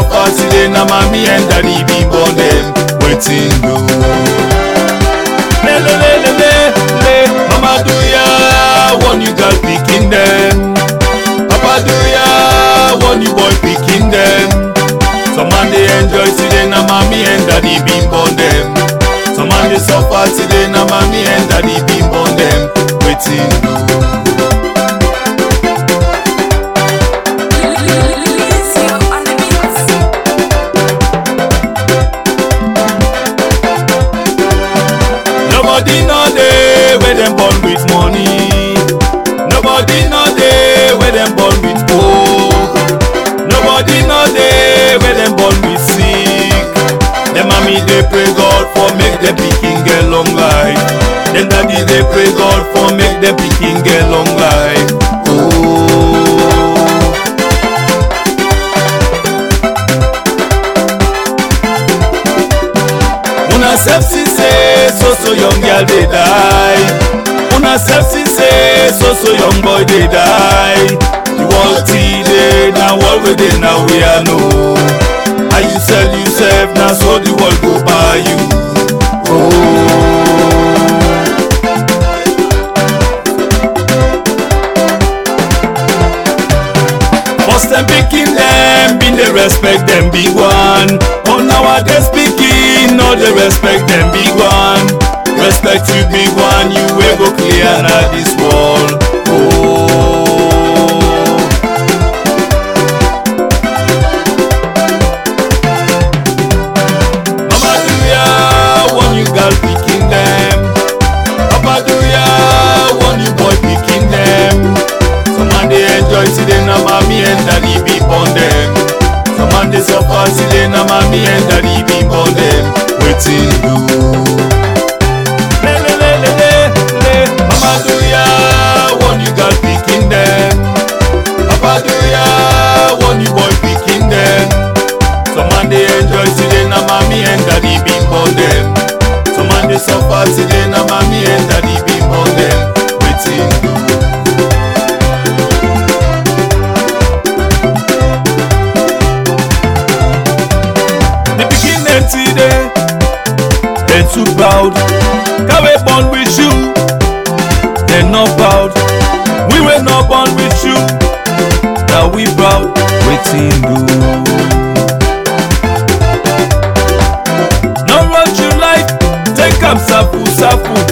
suffer today na mommy and daddy be born dem wetin do. lelelelele mama do ya warn you girl pikin dem papa do ya warn you boy pikin dem some man dey enjoy today na mommy and daddy be born dem some man dey suffer today na mommy and daddy be born dem wetin do. Lizio on the beats. Nobody know dey where dem born with money. Nobody know dey where dem born with hope. Nobody know dey where dem born with sick. Dem mommy dey pray God for make dem pikin get long life. Dem daddy dey pray God for make dem pikin get long life. Oh. una sef see say so so young girl dey die una sef see say so so young boy dey die the world still dey na world wey dey na we i know how you sell yourself na so the world go buy you. Oh. First dem pikin dem bin dey respect dem big one but nowadays pikin no dey respect dem big one respect you big one you wey go clear na this world. Oh. Mama do ya warn you girl pikin dem Papa do ya warn you boy pikin dem Some man dey enjoy today na mommy and daddy be born dem Some man dey suffer today na mommy and daddy be born dem Wetin do? Lelelelele, mama do ya warn you girl pikin dem Papa do ya warn you boy pikin dem Some man dey enjoy today na mommy and daddy be born dem Some man dey suffer today na mommy and daddy be born dem Wetin do? The pikin dem today dem too proud Cow wey born with you dem no proud We wey no born with you na we proud wetin do? No rush your life, take am safu safu.